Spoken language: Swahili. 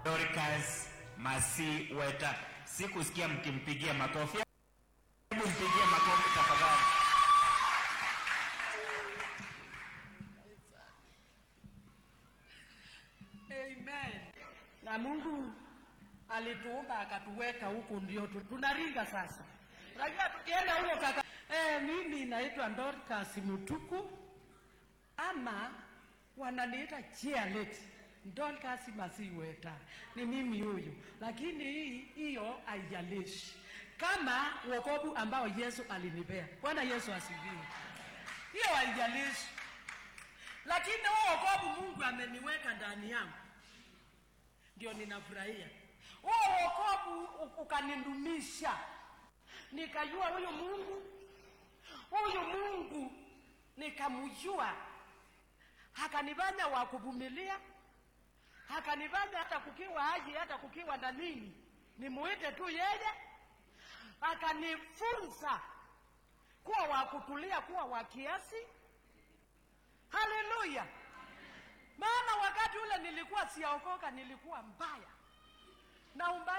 Dorcas Masi Weta. Sikusikia mkimpigia makofi. Hebu mpigie makofi tafadhali. Amen. Na Mungu alituumba akatuweka huku, ndio tu- tunaringa sasa. Unajua tukienda huko kaka, eh, mimi naitwa Dorcas Mutuku ama wananiita Chialet Dorcas Masiweta, ni mimi huyu, lakini hii hiyo haijalishi kama wokovu ambao Yesu alinipea. Bwana Yesu asifiwe. Hiyo haijalishi, lakini huo wokovu Mungu ameniweka ndani yangu ndio ninafurahia huo wokovu u- ukanidumisha, nikajua huyu Mungu, huyu Mungu nikamjua, akanifanya wa kuvumilia, akanifanya hata kukiwa aje, hata kukiwa na nini, nimuite tu yeye, akanifunza kuwa wa kutulia, kuwa wa kiasi. Haleluya! Maana wakati ule nilikuwa siaokoka, nilikuwa mbaya na umbaya